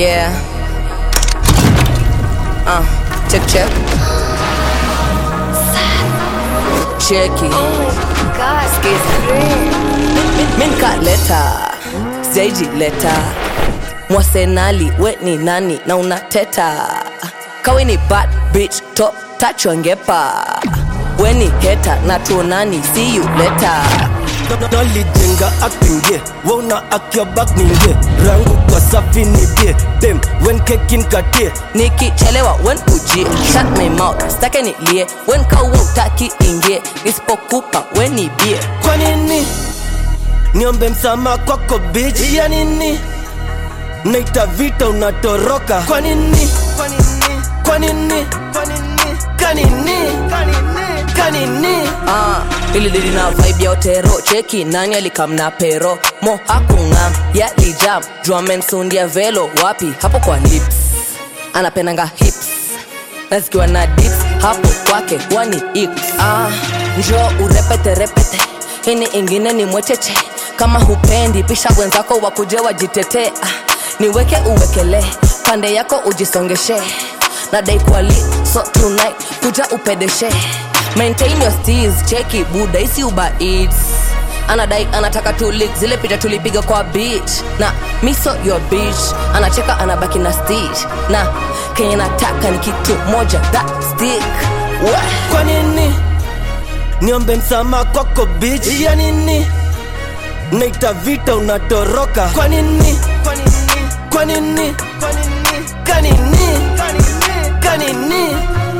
Yeah. Uh, check check. Cheki. Skiza. Minka leta. Zeji leta. Mwasenali we ni nani na unateta. Kawe ni bad bitch top touch wangepa. We ni heta na tuonani see you later. nalijenga akpingie wona akya bak ningie rangu kwa safi nibie dem wen kekin katie nikichelewa wen ujie shut my mouth stake nilie wen kaua utaki ingie nisipokupa wen nibie kwa nini niombe msama kwako bich ya nini naita vita unatoroka kwa nini kwa nini kwa nini kanini kanini ah, ililili na vibe ya otero cheki nani alikamna pero mo hakung'am yalijam juamensundia velo wapi hapo kwa lips anapendanga hips na zikiwa na dips hapo kwake wani ips ah, njo urepete repete hini ingine ni mwecheche kama hupendi pisha wenzako wakuje wajitetee ah, niweke uwekele pande yako ujisongeshe nadai kwali so tonight kuja upedeshe maintain your steez cheki buda isi uba eats anadai anataka tulik zile picha tulipiga kwa beach na miso your beach anacheka anabaki na stitch na kenye nataka ni kitu moja that stick Wah. kwa nini niombe msama kwako bich ya nini naita vita unatoroka kwa nini kwa nini kwa nini kanini kanini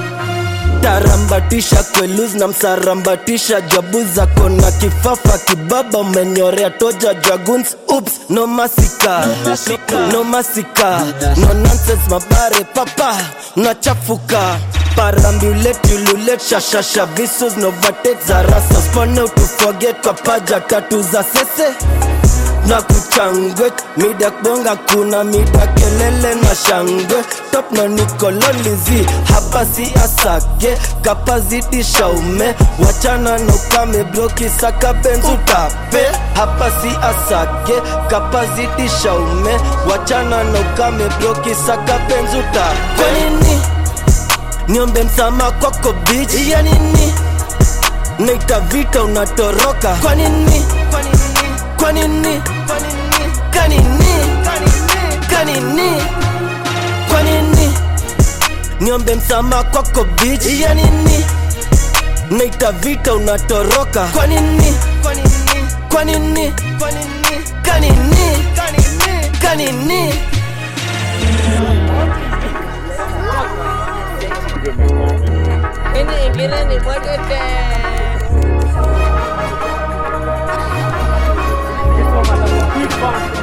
tarambatisha kweluz na msarambatisha jabu zako na kifafa kibaba umenyorea toja draguns ups no masika no masika no nonsense mabare papa unachafuka parambuletululet shashasha visus novatek za rasa spone utuforget kwa paja tatu za sese na kuchangwe mida kubonga kuna mida kelele na shangwe top na nikololizi hapa si asake kapazidisha ume wachana na ukame bloki saka benzu tape hapa si asake kapazidisha ume wachana na ukame bloki saka benzu tape kwa nini niombe msama kwako bich ya nini naita vita unatoroka kwa nini kwa nini kwa nini kanini kanini kwa nini niombe msama kwako bich ya nini naita vita unatoroka kwa nini kwa nini kwa nini kanini kanini Ini ingine ni mwekete. This one was a big bang.